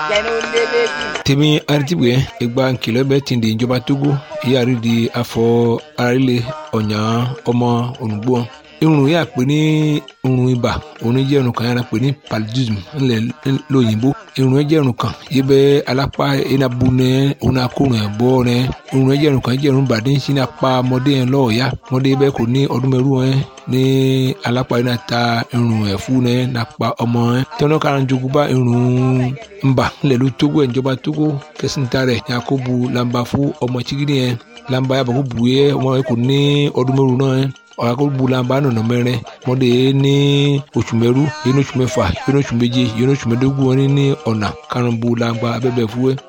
jẹnu lélẹ́jì. tèmi aritibue egba nkìlọ̀ bẹ́ẹ̀ ti di ìjọba togo ìyáàrí di afọ arílẹ̀ ọ̀yàn ọmọ olùgbò irun yà pé ní irun ibà òun jẹ́ irun kan yàrá pé ní paludism ńlẹ̀ lóyìnbó irun yẹn jẹ́ irun kan yìí bẹ́ alápá enabu nẹ òun akórun ẹ̀ bọ́ nẹ irun yẹn jẹ́ irun kan jẹ́ irun bàdé sí ní apá ọmọdé yẹn lọ́ọ̀ọ́yá ọmọdé bẹ́ẹ̀ kò ní ọdún mẹ́rù yẹn ní alápá yẹn náà ta irun ẹ̀ fún nẹ nàpá ọmọ yẹn tọ́nà kára jogun bá irun ńbà ńlẹ̀ ló tógó ẹ̀ ìjọba tógó kẹsìntà rẹ̀ yakubu lamba fún ọmọ chigidi yẹn lamba yàbọ̀ kó bu yẹ ọmọ yẹn kò ní ọdún mẹ́rù náà yẹn ọ̀làkọ̀gbùlànbà nọ̀nà mẹ́rin mọ́dé ní oṣù mẹ́rú yìí ní oṣù mẹ́fà yìí ní oṣù méje yìí ní oṣù mẹ́dógún wọn ní ọ̀nà karùnbùlànbà abẹ́bẹ̀ fúwẹ́